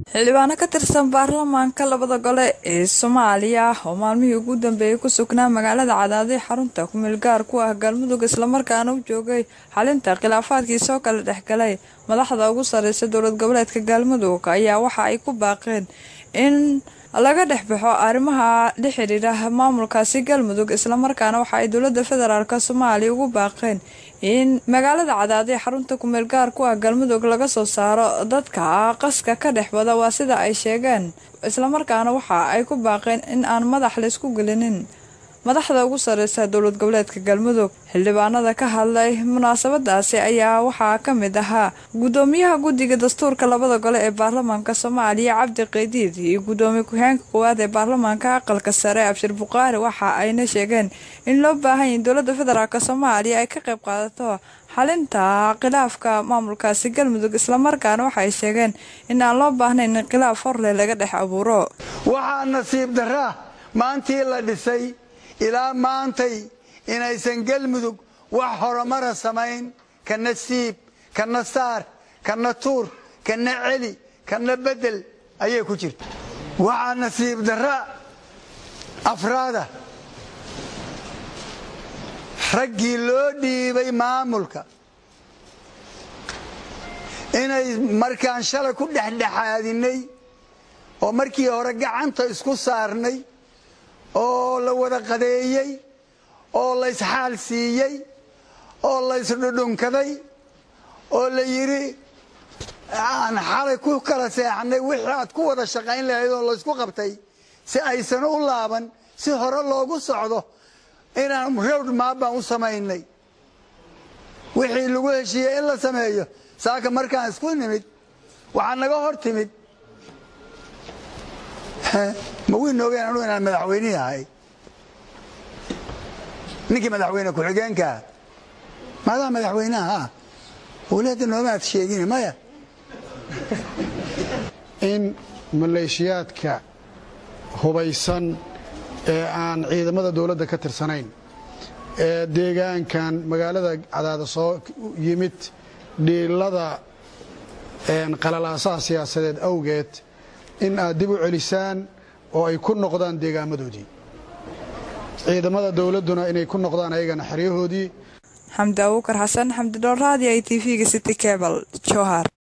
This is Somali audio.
xildhibaano ka tirsan baarlamaanka labada gole ee soomaaliya oo maalmihii ugu dambeeyey ku sugnaa magaalada cadaadii xarunta kumeel gaar ku ah galmudug islamarkaana u joogay xalinta khilaafaadkii soo kala dhexgalay madaxda ugu sareysa dowlad goboleedka galmudug ayaa waxa ay ku baaqeen in laga dhex baxo arrimaha la xidhiidha maamulkaasi galmudug islamarkaana waxa ay dowlada federaalk soomaaliya ugu baaqeen in magaalada cadaadii xarunta kumeel gaar ku ah galmudug laga soo saaro dadka qaska ka dhex wada waa sida ay sheegeen islamarkaana waxa ay ku baaqeen in aan madax laysku gelinin madaxda ugu sareysa dowlad goboleedka galmudug xildhibaanada ka hadlay munaasabadaasi ayaa waxaa ka mid ahaa gudoomiyaha guddiga dastuurka labada gole ee baarlamaanka soomaaliya cabdi qeydiid iyo gudoomiye ku-xigeenka koowaad ee baarlamaanka aqalka sare abshir buqaari waxa ayna sheegeen in loo baahan yahi dowlada federaalk soomaaliya ay ka qayb qaadato xalinta khilaafka maamulkaasi galmudug islamarkaana waxaay sheegeen in aan loo baahnayn in khilaaf horleh laga dhex abuuro waxaa nasiib daraa maantii la dhisay ilaa maantay inaysan galmudug wax horumara samayn kana siib kana saar kana tuur kana celi kana bedel ayay ku jirta waxaa nasiib darra afraada raggii loo dhiibay maamulka inay markaan shalay ku dhexdhexaadinay oo markii hore gacanta isku saarnay oo la wada qadeeyey oo laysxaal siiyey oo laysdhudhunkaday oo la yidhi aan xalay ku kala seexnay wixii aad ku wada shaqayn lahayd oo laysku qabtay si aysan u laaban si hore loogu socdo inaan rowd maabbaan u samaynay wixii lagu heshiiyey in la sameeyo saaka markaan isku nimid waxaa naga hor timid ma wiin oogeen anugu inaan madaxweynihii ahay ninkii madaxweyne ku-xigeenkaa maadaa madaxweynaha wlada noomaad sheegin maya in maleeshiyaadka hubaysan ee aan ciidamada dowladda ka tirsanayn ee deegaankan magaalada cadaada soo yimid dhiilada qalalaasaha siyaasadeed awgeed in aad dib u celisaan oo ay ku noqdaan deegaamadoodii ciidamada dowladduna inay ku noqdaan ayagana xeryahoodii xamdi abuukar xasan xamdi dhoorraadi i t v-ga city cebal jowhar